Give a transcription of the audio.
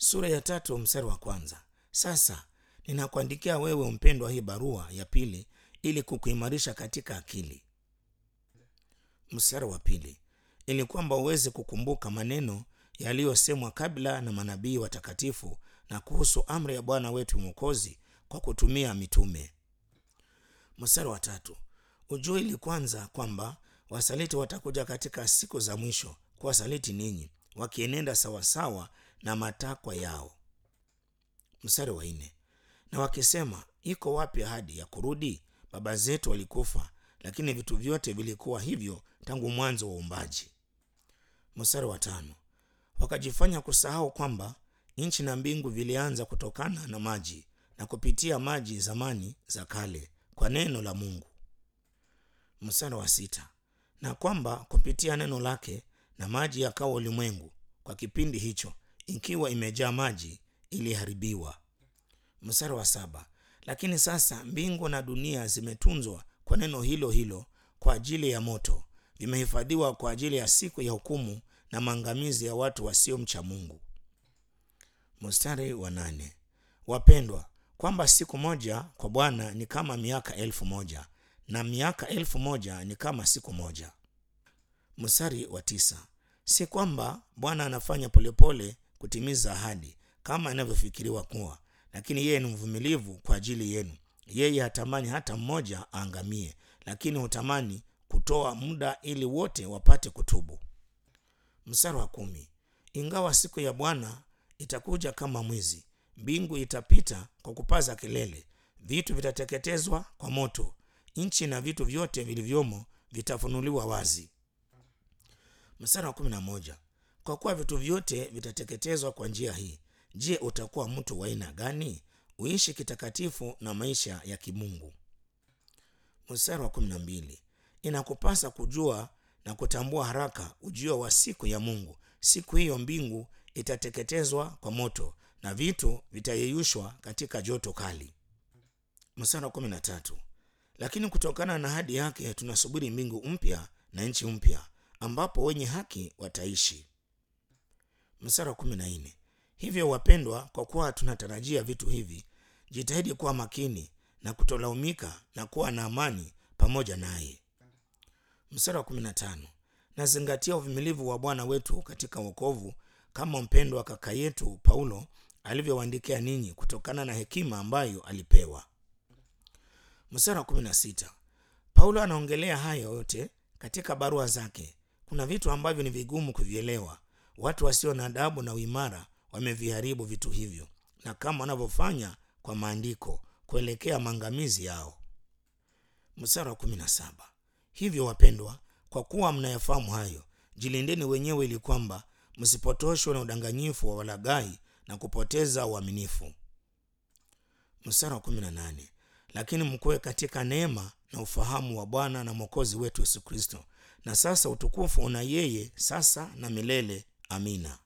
sura ya tatu mstari wa kwanza sasa ninakuandikia wewe mpendwa hii barua ya pili ili kukuimarisha katika akili mstari wa pili ili kwamba uweze kukumbuka maneno yaliyosemwa kabla na manabii watakatifu na kuhusu amri ya bwana wetu mwokozi kwa kutumia mitume mstari wa tatu ujue ili kwanza kwamba wasaliti watakuja katika siku za mwisho kuwasaliti ninyi wakienenda sawasawa na matakwa yao mstari wa nne na wakisema iko wapi ahadi ya kurudi baba zetu walikufa lakini vitu vyote vilikuwa hivyo tangu mwanzo wa uumbaji mstari wa tano wakajifanya kusahau kwamba nchi na mbingu vilianza kutokana na maji na kupitia maji zamani za kale kwa neno la mungu mstari wa sita na kwamba kupitia neno lake na maji yakawa ulimwengu kwa kipindi hicho ikiwa imejaa maji iliharibiwa mstari wa saba lakini sasa mbingu na dunia zimetunzwa kwa neno hilo hilo kwa ajili ya moto vimehifadhiwa kwa ajili ya siku ya hukumu na maangamizi ya watu wasiomcha mungu mstari wa nane wapendwa kwamba siku moja kwa bwana ni kama miaka elfu moja na miaka elfu moja ni kama siku moja mstari wa tisa si kwamba bwana anafanya polepole kutimiza ahadi kama inavyofikiriwa kuwa lakini yeye ni mvumilivu kwa ajili yenu yeye hatamani hata mmoja aangamie lakini hutamani kutoa muda ili wote wapate kutubu mstari wa kumi ingawa siku ya bwana itakuja kama mwizi mbingu itapita kwa kupaza kelele vitu vitateketezwa kwa moto nchi na vitu vyote vilivyomo vitafunuliwa wazi mstari wa kumi na moja kwa kuwa vitu vyote vitateketezwa kwa njia hii je utakuwa mtu wa aina gani uishi kitakatifu na maisha ya kimungu mstari wa kumi na mbili inakupasa kujua na kutambua haraka ujio wa siku ya mungu siku hiyo mbingu itateketezwa kwa moto na vitu vitayeyushwa katika joto kali mstari wa kumi na tatu lakini kutokana na hadi yake tunasubiri mbingu mpya na nchi mpya ambapo wenye haki wataishi mstari wa kumi na nne hivyo wapendwa kwa kuwa tunatarajia vitu hivi jitahidi kuwa makini na kutolaumika na kuwa na amani pamoja naye mstari wa kumi na tano nazingatia uvumilivu wa bwana wetu katika wokovu kama mpendwa wa kaka yetu paulo alivyowaandikia ninyi kutokana na hekima ambayo alipewa mstari wa kumi na sita paulo anaongelea hayo yote katika barua zake kuna vitu ambavyo ni vigumu kuvielewa watu wasio na adabu na uimara wameviharibu vitu hivyo na kama wanavyofanya kwa maandiko kuelekea maangamizi yao mstari wa kumi na saba hivyo wapendwa kwa kuwa mnayafahamu hayo jilindeni wenyewe ili kwamba msipotoshwe na udanganyifu wa walagai na kupoteza uaminifu mstari wa kumi na nane lakini mkuwe katika neema na ufahamu wa bwana na mwokozi wetu yesu kristo na sasa utukufu una yeye sasa na milele amina